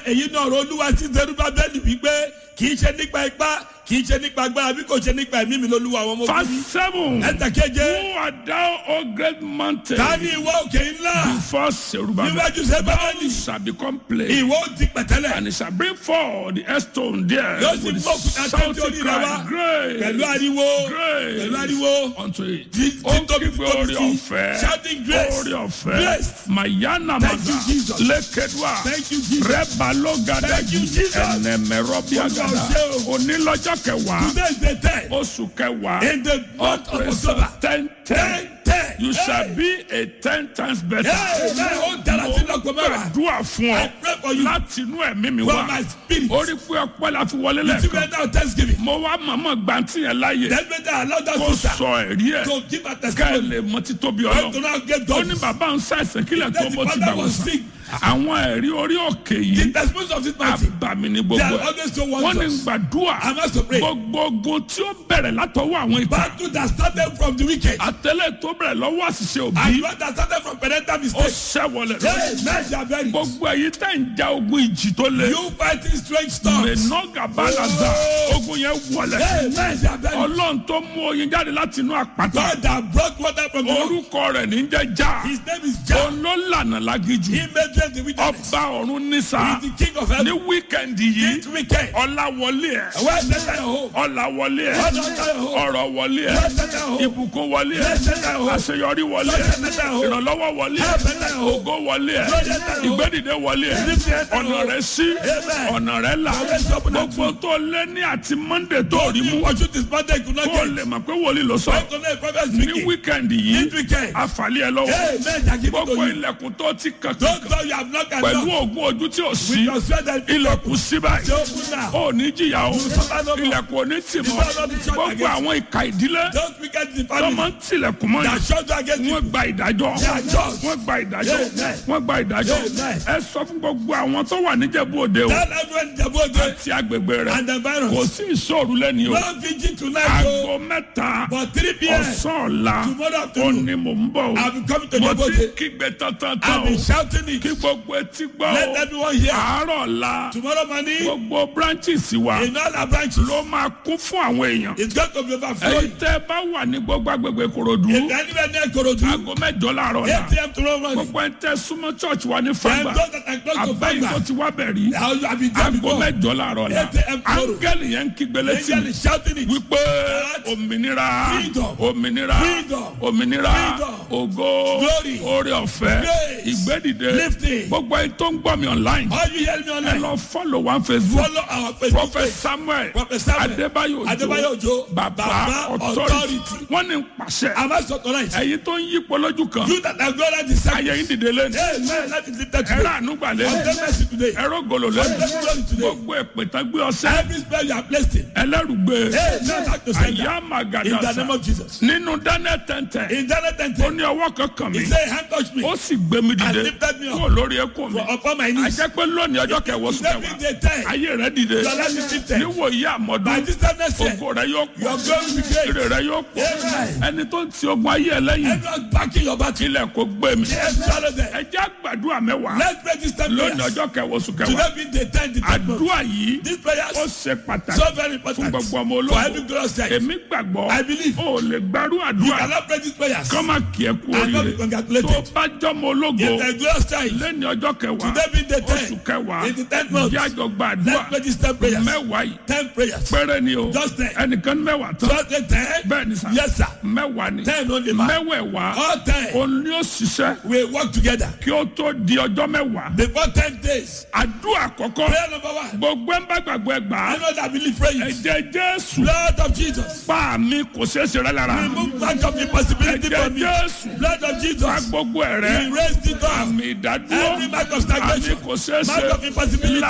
èyí náà ọ̀rọ̀ olúwa sí Serubábẹ́lì wípé kì í ṣe nípa ipá kì í ṣe nípa agbára bí kò ṣe nípa ẹ̀mí mi lolúwa àwọn ọmọ ogun Verse mi. seven. ẹ̀ta keje Who art thou, O great mountain? ta ni ìwọ òkè ńlá Before Zerubbabel. níwájú Serubábẹ́lì Thou shall become plain. ìwọ ó ti pẹ̀tẹ́lẹ̀ And he shall bring forth the headstone there yóò sì with mú òkúta the tó ti shouting orí rẹ wá cry, Grace, pẹ̀lú ariwo grace pẹ̀lú ariwo unto it. Tí- Ó títóbi kígbe tóbi orí sí. ọ̀fẹ́. Shouting grace. Orí ọ̀fẹ́. Grace. Mayana Thank you, maza. Jesus. Lékedua. Thank you, Jesus. Rẹ́balógada. Thank you, Jesus. Ẹnẹmẹrọ́bíàgàdà. Olúwa ṣe o. Onílọ́jọ́ kẹwàá. today is the ten Oṣù kẹwàá. in the month of Operation October ten ten. ten ten You shall Hey. be a ten times better. Hey, hey, ó dára sí lọ́gbọ̀n mẹ́wàá. Gbàdúrà fún I ọ pray for you láti inú ẹ̀mí mi from wá. my spirit Orí pé ọpẹ́ la fi wọlé to lẹ́ẹ̀kan. be now thanksgiving Mo wá màmá gbàǹtì yẹn láàyè. then better allow that Kó sister sọ ẹ̀rí ẹ̀. to give her Ká ẹ testimony lè mọ títóbi when to ọlọ́. now get Ó God ní bàbá ń ṣàìsàn kílẹ̀ tó then the bó ti father gbà wọ́n was sàn. sick Àwọn ẹ̀rí orí òkè the yìí. testimony of this mountain Àbàmì ni they gbogbo are ẹ̀. always so Wọ́n ní wondrous gbàdúrà. I must to pray Gbogbo ogun tí ó bẹ̀rẹ̀ látọwọ́ àwọn ìka. battle that started from the wicked Àtẹ̀lé tó bẹ̀rẹ̀ lọ́wọ́ àṣìṣe and òbí. one that started from parental Ó mistake ṣẹ́wọlẹ̀ lọ. hey men shall bury Gbogbo èyí tẹ̀ ń ja ogun ìjì tó le. you fighting strange storms Mẹ̀nọ́gà balaza. Ogun yẹn wọlẹ̀. hey men shall bury Ọlọ́run tó mú oyin jáde láti inú àpáta. God that brought water from the rock Orúkọ rẹ̀ ní jẹ́ já. his name is Jah Olólànà lágíjù. he made them the wilderness Ọba ọ̀run he nísà. is the king of Ní heaven wíkẹ̀ndì yìí. this weekend Ọláwọlé ẹ̀. where is that your home Ọláwọlé ẹ̀. where is that your home Ọ̀rọ̀ wọlé where ẹ̀. is that your home Ìbùkún wọlé where ẹ̀. is that your home Àṣeyọrí wọlé where ẹ̀. is that your home Ìrànlọ́wọ́ wọlé where ẹ̀. is that your home Ògo wọlé ẹ̀. where is that your home Ìgbédìde wọlé ẹ̀. Ọ̀nà rẹ̀ sí. Ọ̀nà rẹ̀ là. Gbogbo tó lé ní àti Monday tó rí mú. Ọjọ́ this Monday could not Kó get. lè mọ̀ pé wòlíì ló sọ. Why could not a prophet Ní speaking? wíkẹ̀ndì yìí. This weekend. Àfàlẹ́ ẹ lọ́wọ́. Hey, men shall give it to Gbogbo you. ilẹ̀kùn tó ti kàn Don't kàn tell you have not pẹ̀lú enough. ògùn ojú tí ò With sí. your strength and Ilẹ̀kùn sí báyìí. Say open now. Ó ní jìyà o. suffer no more. Ilẹ̀kùn ò ní tì mọ́. will not be shut Gbogbo against àwọn ìka ìdílé Don't forget the tó máa family ń tilẹ̀kùn mọ́ that yìí. shut you against you. Wọ́n gba ìdájọ́. They are just. Wọ́n gba ìdájọ́. Amen. Wọ́n gba ìdájọ́. Amen. Ẹ sọ fún gbogbo àwọn tó wà níjẹ̀bú òde o. Tell everyone the body Àti agbègbè rẹ̀. and the Kò virus. sí ìṣòro lẹ́ni o. One vigil tonight. Aago oh, mẹ́ta But 3 p.m. ọ̀sán ọ̀la Tomorrow ó afternoon. ní mò ń bọ̀ o. I'll be coming to Mo the ti body. kígbe tantan I'll tán be o. shouting it. Kí gbogbo etí gbọ́ Let o. everyone hear. Àárọ̀ ọ̀la Tomorrow morning, gbogbo branches wa in all our branches, ló máa kún fún àwọn èèyàn. it's going to be Èyí overflowing. tẹ́ bá wà ní gbogbo agbègbè Ìkòròdú. If anywhere near Korodu, Aago mẹ́jọ láàárọ̀ 8 ọ̀la. p.m. tomorrow morning, Gbogbo ẹ̀ tẹ́ súnmọ́ church wa ní and Fágbà. those that are close to Àbẹ́yìn tó Fagba, ti wá bẹ̀ rí. I'll I'll be there Aago before. mẹ́jọ láàárọ̀ ọ̀la. 8 a.m. tomorrow. Áńgẹ́lì yẹn ń kígbe létí Angel mi. is shouting it. wípé òmìnira Freedom. òmìnira Freedom. òmìnira Freedom. ògo Glory. oore ọ̀fẹ́ Grace. ìgbédìde Lifting. gbogbo ẹni tó ń gbọ́ mi online All you hear me ẹ online, lọ follow one facebook follow our Facebook prophet page. samuel Prophet Samuel adébáyò Adébáyò Òjó, baba Baba authority Authority. wọ́n ní pàṣẹ Am I so tonight? ẹ̀yin tó ń yípo lójú kan You that are going to the ayé yín second. dìde lẹ́nu Hey, man, let it lift that ẹ̀rọ today. ànúgbà Obtain lẹ́nu mercy today. ẹ̀rọ gòlò lẹ́nu Obtain glory today. gbogbo èpè gbé ọsẹ Every spell you are placed in. ẹlẹ́rùgbé Hey, man, back to sender. àyà In the màgàdàsà name of Jesus. nínú daniel tẹ́ntẹ́ In Daniel ó 10, ní ọwọ́ kankan mi he said, hand touch me ó sì gbé mi and dìde lifted me kúrò up lórí ẹkún mi for upon my knees. àjẹ́ pé lónìí ọjọ́ kẹwọ́ sùn Every kẹwàá day time, ayé rẹ dìde your life is lifted. níwòyí By àmọ́dún this time next year, ògo rẹ yóò pọ̀ your glory will be great. èrè rẹ yóò pọ̀ Amen. ẹni tó ń ti ogun ayé ẹ lẹ́yìn Everyone backing your battle. ilẹ̀ kò gbé mi Yes, swallow them. ẹ jẹ́ àgbàdua mẹ́wàá Let's pray this time lónìí prayers. ọjọ́ kẹwọ́ sùn kẹwàá Today be the time, the time. àdúrà yìí These ó prayers ṣe pàtàkì so very fún important gbogbo ọmọ for every ológun glorious time. èmi gbàgbọ́ I believe. ó lè gbárù You àdúrà cannot pray these prayers kọ́ máa kí ẹ kú and not be oríire tó congratulated. bá jọmọ ológo In the glorious time, lẹ́ni ọjọ́ kẹwàá today be the oṣù time. kẹwàá In the tenth month, bí àjọ gba àdúrà let's pray these ten prayers. mẹ́wàá yìí Ten prayers. péré ni o Just ten. ẹnìkan ní mẹ́wàá tán Just the ten. bẹ́ẹ̀ ni sà Yes, sir. mẹ́wàá ni Ten only man. mẹ́wẹ̀ẹ̀wá All ten. òun ni ó ṣiṣẹ́ We work together. kí ó tó di ọjọ́ mẹ́wàá Before ten days. àdúrà àkọ́kọ́ Prayer number one. gbogbo ẹ̀ ń bá gbàgbọ́ ẹ gbà á I know that believe pray it. ẹ̀jẹ̀ jésù Blood of Jesus. pa mi kò ṣeé ṣe rẹ lára Remove back of impossibility ẹ̀jẹ̀ from me. jésù Blood of pa Jesus. gbogbo ẹ̀ rẹ Erase the door. àmì ìdádúró Every mark of àmì stagnation. kò ṣeé Mark ṣe of impossibility.